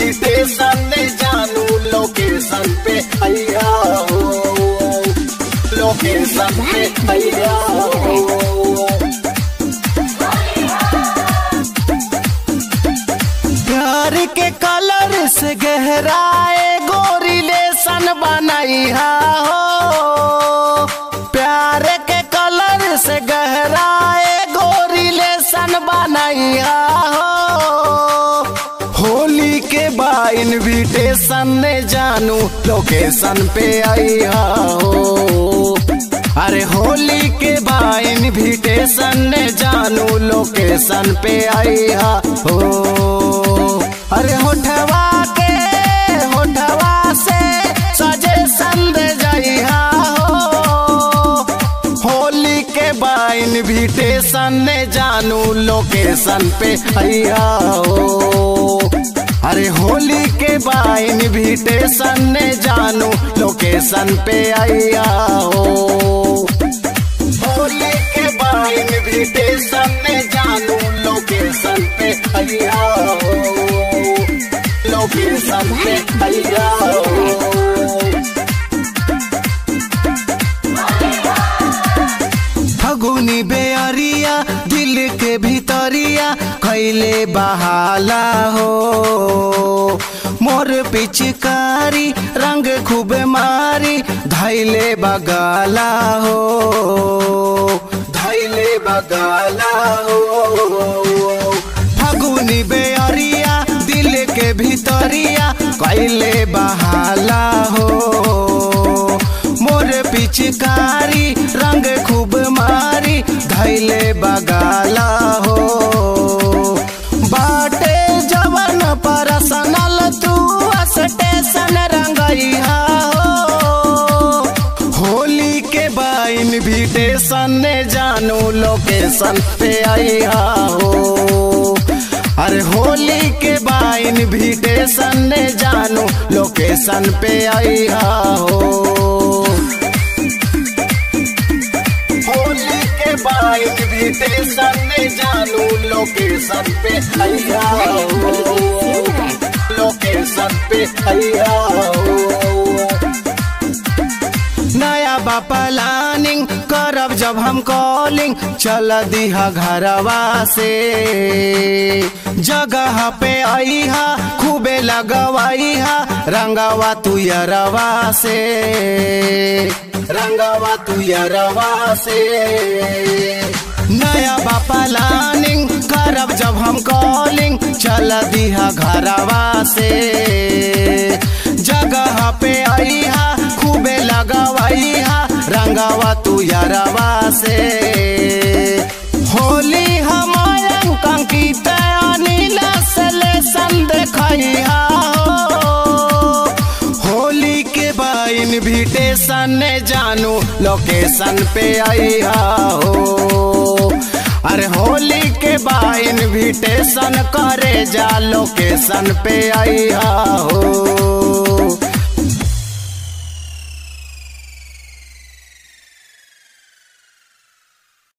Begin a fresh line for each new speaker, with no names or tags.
invitation जानू location पे आइया हो लोकेशन पे आइया हो प्यार के कलर से गहराए गो रिलेशन बनैहा हो प्यार के कलर से गहराए गो रिलेशन बनैहा हो होली के बा इनविटेशन ने जानू लोकेशन पे आइहा हो अरे होली के बा इनविटेशन ने जानू लोकेशन पे आइहा हो अरे होठवा के होठवा से सजेशन दे जाइहा हो होली के बा इनविटेशन ने जानू लोकेशन पे आइहा हो अरे होली के बा इनविटेशन ने जानू लोकेशन पे आइया हो होली के बा इनविटेशन ने जानू लोकेशन पे आइया हो लोकेशन पे आइया हो फगुनी बेअरिया दिल के भीतरिया कैले बहाला हो मोर पिचकारी रंग खूब मारी धैले बगाला हो धैले बगाला हो फगुनी बेअरिया दिल के भीतरिया कैले बहाला हो मोर पिचकारी रंग खूब मारी धैले बगाला हो बाटे जवन परसनल तू स्टेशन रंगैहा हो होली के बा इनविटेशन ने जानू लोकेशन पे आइहा हो अरे होली के बा इनविटेशन ने जानू लोकेशन पे आइहा हो होली के बा इनविटेशन ने जानू लोकेशन पे आइहा हो लोकेशन पे आइहा हो नया बा प्लानिंग करब जब हम कॉलिंग चल दिहा घरवा से जगह पे आईहा खूबे लगवाईहा रंगवा तू यरवा से रंगवा तू यरवा से नया बा प्लानिंग करब जब हम कॉलिंग चल दिहा घरवा से जगह पे आईहा खूबे लगवाईहा रंगवा तू यरवा से होली हमारे कंकित अनिल से लेसन देखैहा हो होली के बा इनविटेशन ने जानू लोकेशन पे आईहा हो अरे होली के बा इनविटेशन करे जा लोकेशन पे आईहा हो